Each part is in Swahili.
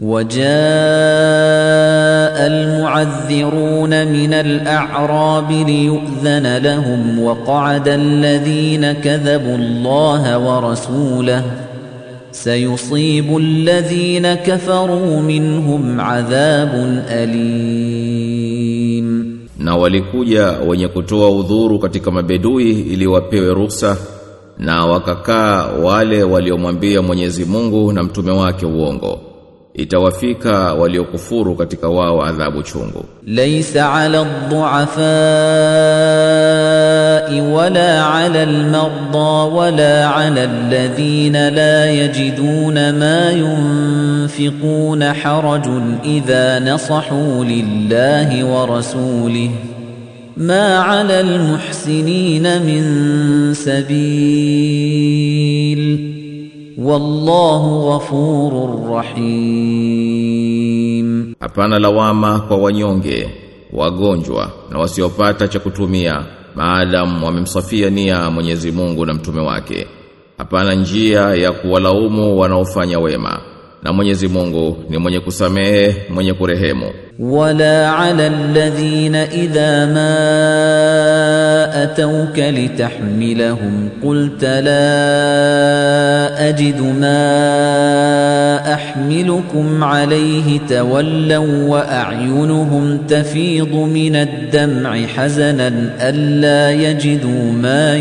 وجاء المعذرون من الأعراب ليؤذن لهم وقعد الذين كذبوا الله ورسوله سيصيب الذين كفروا منهم عذاب أليم na walikuja wenye kutoa udhuru katika mabedui ili wapewe ruhusa na wakakaa wale waliomwambia Mwenyezi Mungu na mtume wake uongo itawafika waliokufuru katika wao adhabu chungu ليس على الضعفاء ولا على المرضى ولا على الذين لا يجدون ما ينفقون حرج إذا نصحوا لله ورسوله ما على المحسنين من سبيل والله غفور رحيم hapana lawama kwa wanyonge wagonjwa na wasiopata cha kutumia maadamu wamemsafia nia Mwenyezi Mungu na mtume wake hapana njia ya kuwalaumu wanaofanya wema na Mwenyezi Mungu ni mwenye kusamehe mwenye kurehemu ولا على الذين إذا ما أتوك لتحملهم قلت لا أجد ما أحملكم عليه تولوا وأعينهم تفيض من الدمع حزنا ألا يجدوا ما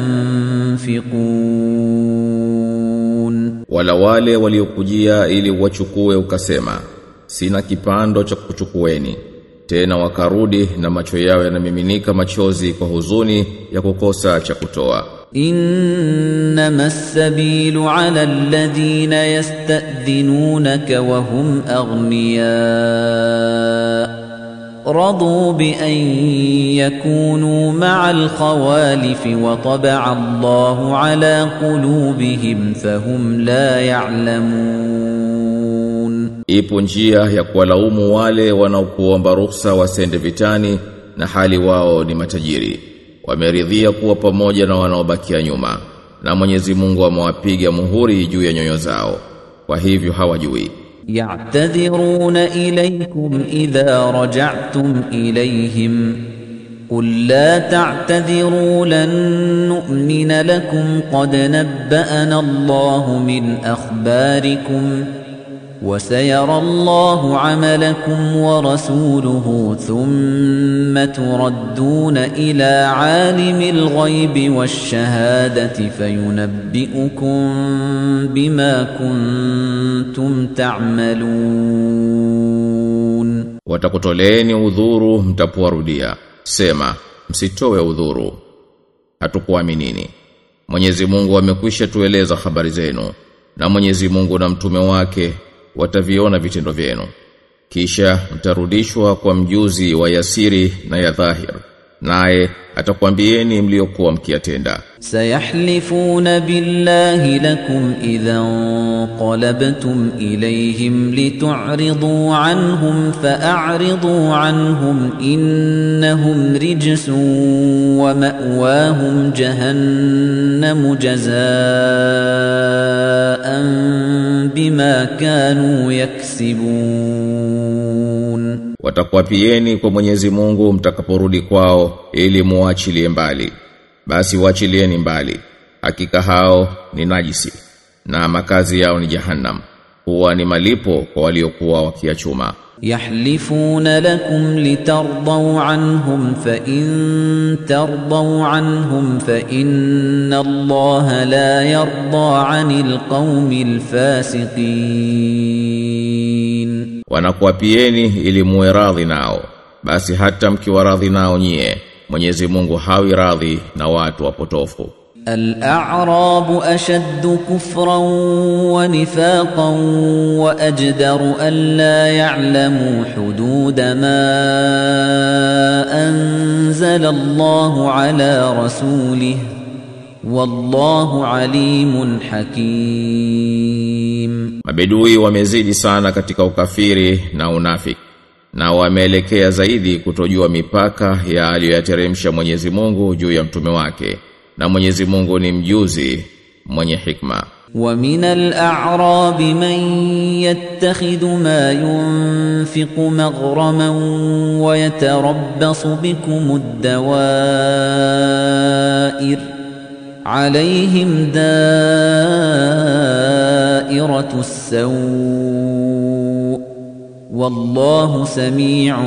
ينفقون wala wale waliokujia ili wachukue ukasema sina kipando cha kuchukueni tena wakarudi na macho yao yanamiminika machozi kwa huzuni ya kukosa cha kutoa إنما السبيل على الذين يستأذنونك وهم أغنياء رضوا بأن يكونوا مع الخوالف وطبع الله على قلوبهم فهم لا يعلمون ipo njia ya kuwalaumu wale wanaokuomba ruhusa wasende vitani na hali wao ni matajiri wameridhia kuwa pamoja na wanaobakia nyuma na Mwenyezi Mungu amewapiga muhuri juu ya nyoyo zao kwa hivyo hawajui يعتذرون إليكم إذا رجعتم إليهم قل لا تعتذروا لن نؤمن لكم قد نبأنا الله من أخباركم وسيرى الله عملكم ورسوله ثم تردون إلى عالم الغيب والشهادة فينبئكم بما كنتم تعملون watakutoleeni udhuru mtapowarudia sema msitowe udhuru hatukuaminini Mwenyezi Mungu amekwisha tueleza habari zenu na Mwenyezi Mungu na mtume wake wataviona vitendo vyenu kisha mtarudishwa kwa mjuzi wa yasiri na ya dhahir naye atakwambieni mliokuwa mkiyatenda سيحلفون بالله لكم إذا انقلبتم إليهم لتعرضوا عنهم فأعرضوا عنهم إنهم رجس ومأواهم جهنم جزاء بما كانوا يكسبون watakwapieni kwa Mwenyezi Mungu mtakaporudi kwao ili muachilie mbali basi waachilieni mbali hakika hao ni najisi na makazi yao ni jahannam huwa ni malipo kwa waliokuwa wakiachuma يحلفون لكم لترضوا عنهم فإن ترضوا عنهم فإن الله لا يرضى عن القوم الفاسقين wanakuapieni ili muwe radhi nao basi hata mkiwa radhi nao nyie Mwenyezi Mungu hawi radhi na watu wapotofu الأعراب أشد كفرا ونفاقا وأجدر ألا يعلموا حدود ما أنزل الله على رسوله والله عليم حكيم Mabedui wamezidi sana katika ukafiri na unafiki na wameelekea zaidi kutojua mipaka ya aliyoyateremsha Mwenyezi Mungu juu ya mtume wake na Mwenyezi Mungu ni mjuzi mwenye hikma ومن الأعراب من يتخذ ما ينفق مغرما ويتربص بكم الدوائر عليهم دائرة السوء والله سميع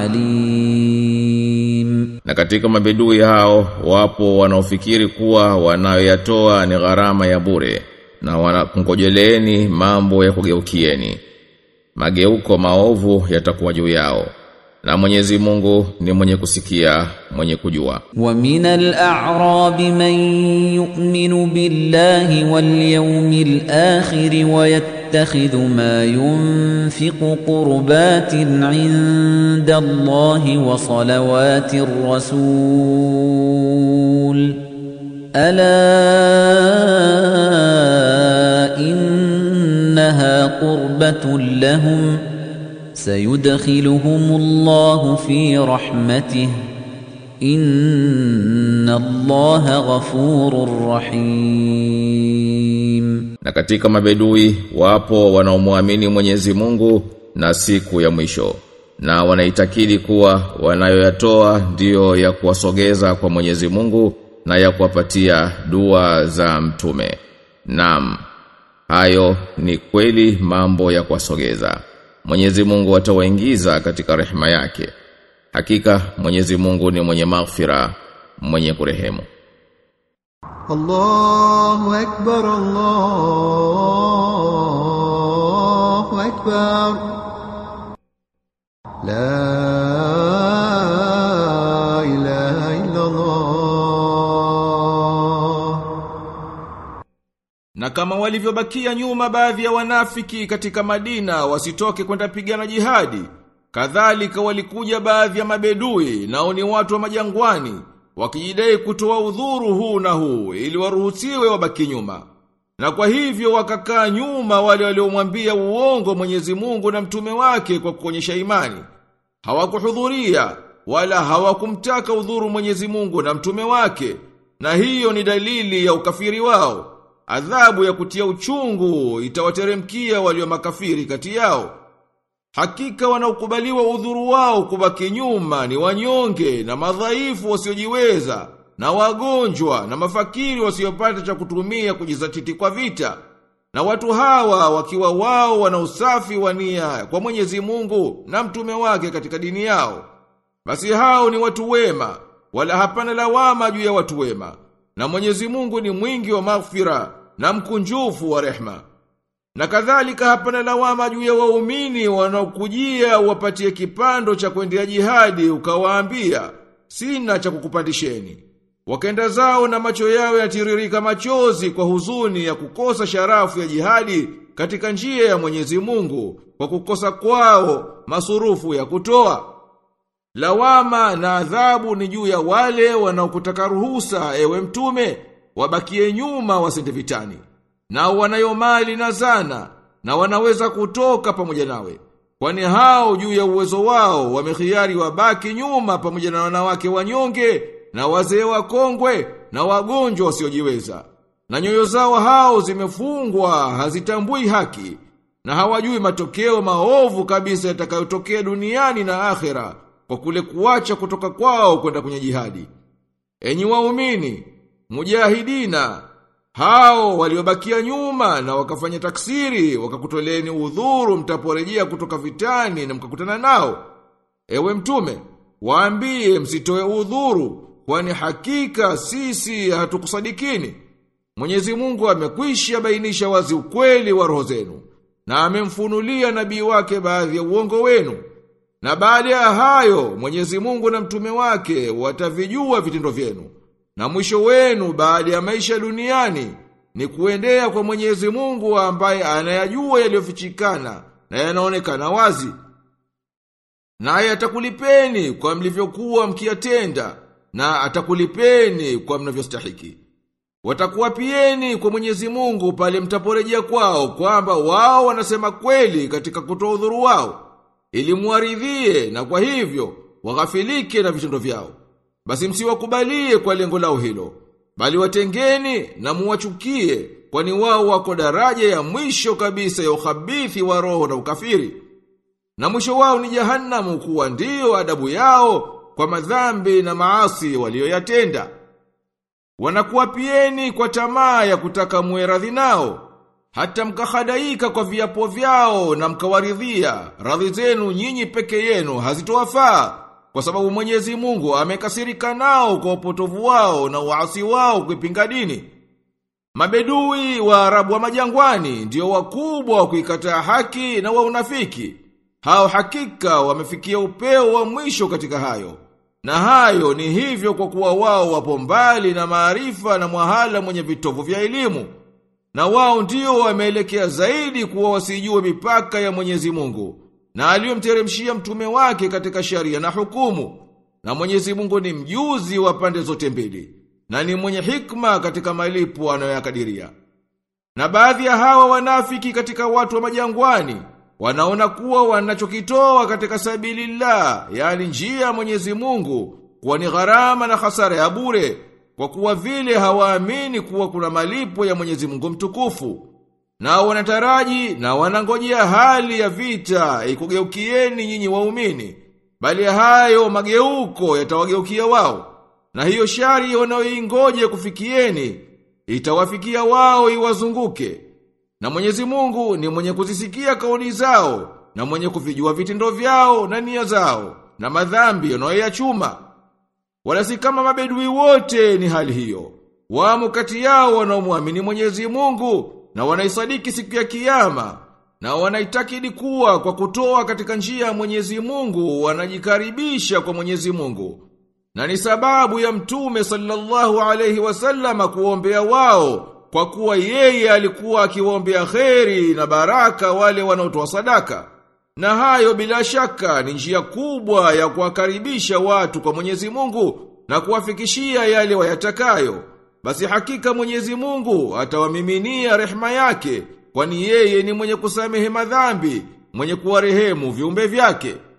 عليم Na katika mabedui hao wapo wanaofikiri kuwa wanayoyatoa ni gharama ya bure na wanakungojeleeni mambo ya kugeukieni. Mageuko maovu yatakuwa juu yao. Na Mwenyezi Mungu ni mwenye kusikia, mwenye kujua. ومن الأعراب من يؤمن بالله واليوم الآخر ويتخذ ما ينفق قربات عند الله وصلوات الرسول ألا إنها قربة لهم سيدخلهم الله في رحمته إن الله غفور رحيم Na katika mabedui wapo wanaomwamini Mwenyezi Mungu na siku ya mwisho. Na wanaitakidi kuwa wanayoyatoa ndiyo ya kuwasogeza kwa Mwenyezi Mungu na ya kuwapatia dua za mtume. Naam. Hayo ni kweli mambo ya kuwasogeza. Mwenyezi Mungu atawaingiza katika rehema yake. Hakika Mwenyezi Mungu ni mwenye maghfira, mwenye kurehemu. الله أكبر الله أكبر لا إله إلا الله Na kama walivyobakia nyuma baadhi ya wanafiki katika Madina wasitoke kwenda pigana jihadi, kadhalika walikuja baadhi ya mabedui nao ni watu wa majangwani, wakijidai kutoa udhuru huu na huu ili waruhusiwe wabaki nyuma. Na kwa hivyo wakakaa nyuma wale waliomwambia uongo Mwenyezi Mungu na mtume wake kwa kuonyesha imani. Hawakuhudhuria wala hawakumtaka udhuru Mwenyezi Mungu na mtume wake, na hiyo ni dalili ya ukafiri wao. Adhabu ya kutia uchungu itawateremkia walio makafiri kati yao. Hakika wanaokubaliwa udhuru wao kubaki nyuma ni wanyonge na madhaifu wasiojiweza na wagonjwa na mafakiri wasiopata cha kutumia kujizatiti kwa vita. Na watu hawa wakiwa wao wana usafi wa nia kwa Mwenyezi Mungu na mtume wake katika dini yao. Basi hao ni watu wema, wala hapana lawama juu ya watu wema. Na Mwenyezi Mungu ni mwingi wa maghfira na mkunjufu wa rehma. Na kadhalika hapana lawama juu ya waumini wanaokujia wapatie kipando cha kwendea jihadi ukawaambia sina cha kukupandisheni. Wakaenda zao na macho yao yatiririka machozi kwa huzuni ya kukosa sharafu ya jihadi katika njia ya Mwenyezi Mungu kwa kukosa kwao masurufu ya kutoa. Lawama na adhabu ni juu ya wale wanaokutaka ruhusa ewe mtume wabakie nyuma wasende vitani. Na wanayo mali na zana na wanaweza kutoka pamoja nawe. Kwani hao juu ya uwezo wao wamekhiari wabaki nyuma pamoja na wanawake wanyonge na wazee wakongwe na wagonjwa wasiojiweza. Na nyoyo zao hao zimefungwa hazitambui haki na hawajui matokeo maovu kabisa yatakayotokea duniani na akhera kwa kule kuacha kutoka kwao kwenda kwenye jihadi. Enyi waumini, mujahidina, hao waliobakia nyuma na wakafanya taksiri, wakakutoleni udhuru mtaporejea kutoka vitani na mkakutana nao. Ewe mtume, waambie msitoe udhuru, kwani hakika sisi hatukusadikini. Mwenyezi Mungu amekwisha bainisha wazi ukweli wa roho zenu, na amemfunulia nabii wake baadhi ya uongo wenu. Na baada ya hayo, Mwenyezi Mungu na mtume wake watavijua vitendo vyenu. Na mwisho wenu baada ya maisha duniani ni kuendea kwa Mwenyezi Mungu ambaye anayajua yaliyofichikana na yanaonekana wazi. Naye atakulipeni kwa mlivyokuwa mkiyatenda na atakulipeni kwa mnavyostahiki. Watakuwapieni kwa Mwenyezi Mungu pale mtaporejea kwao kwamba wao wanasema kweli katika kutoa udhuru wao ili muaridhie na kwa hivyo waghafilike na vitendo vyao. Basi msiwakubalie kwa lengo lao hilo, bali watengeni na muwachukie kwani wao wako daraja ya mwisho kabisa ya ukhabithi wa roho na ukafiri. Na mwisho wao ni jahannamu kuwa ndiyo adabu yao kwa madhambi na maasi walioyatenda. Wanakuwapieni kwa tamaa ya kutaka muwe radhi nao, hata mkahadaika kwa viapo vyao na mkawaridhia, radhi zenu nyinyi peke yenu hazitowafaa, kwa sababu Mwenyezi Mungu amekasirika nao kwa upotovu wao na uasi wao kuipinga dini. Mabedui wa Arabu wa majangwani ndio wakubwa wa kuikataa haki na wa unafiki. Hao hakika wamefikia upeo wa mwisho katika hayo. Na hayo ni hivyo kwa kuwa wao wapo mbali na maarifa na mwahala mwenye vitovu vya elimu. Na wao ndio wameelekea zaidi kuwa wasijue mipaka ya Mwenyezi Mungu na aliyomteremshia mtume wake katika sharia na hukumu. Na Mwenyezi Mungu ni mjuzi wa pande zote mbili na ni mwenye hikma katika malipo anayoyakadiria. Na baadhi ya hawa wanafiki katika watu wa majangwani wanaona kuwa wanachokitoa katika sabilillah, yani njia ya Mwenyezi Mungu, kuwa ni gharama na hasara ya bure, kwa kuwa vile hawaamini kuwa kuna malipo ya Mwenyezi Mungu mtukufu. Na wanataraji na wanangojea hali ya vita ikugeukieni nyinyi waumini, bali hayo mageuko yatawageukia wao. Na hiyo shari wanayoingoje kufikieni, itawafikia wao iwazunguke. Na Mwenyezi Mungu ni mwenye kuzisikia kauli zao, na mwenye kuvijua vitendo vyao na nia zao, na madhambi wanayoyachuma. Wala si kama mabedui wote ni hali hiyo. Wamo kati yao wanaomwamini Mwenyezi Mungu na wanaisadiki siku ya kiyama na wanaitakidi kuwa kwa kutoa katika njia ya Mwenyezi Mungu wanajikaribisha kwa Mwenyezi Mungu. Na ni sababu ya mtume sallallahu alayhi wasallama kuombea wao kwa kuwa yeye alikuwa akiwaombea kheri na baraka wale wanaotoa sadaka. Na hayo bila shaka ni njia kubwa ya kuwakaribisha watu kwa Mwenyezi Mungu na kuwafikishia yale wayatakayo. Basi hakika Mwenyezi Mungu atawamiminia rehema yake, kwani yeye ni mwenye kusamehe madhambi, mwenye kuwarehemu viumbe vyake.